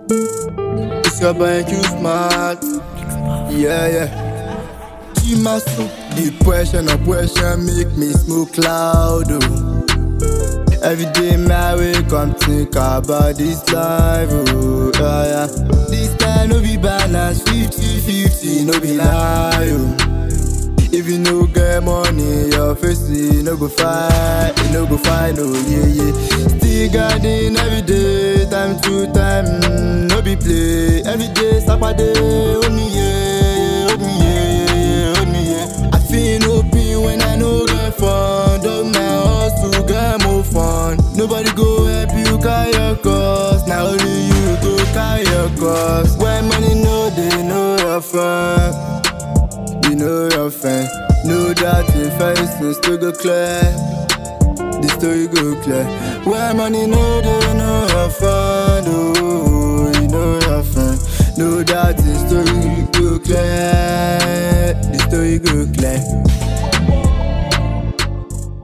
It's your boy Q Smart. Yeah, yeah. Chimasu. The pressure, no pressure make me smoke cloud. Oh. Every day, my wake up, think about this life. Oh, yeah, yeah. This time, no be balance 50 50, no be lie. Oh. If you no get money, your face you no go fight, you no go fight, no yeah yeah. Still garden every day, time to time, mm, no be play. Every day, Saturday, hold me yeah, hold me yeah, yeah, hold me yeah. I feel no pain when I no get fun. Dog my hustle, get more fun. Nobody go help you carry your cost. Now only you go carry your cost. When money no, they know your fun. You know your friend. Know that the face no still go clear. The story go clear. When money no they know your friend. Oh, you know your friend. Know that the story go clear.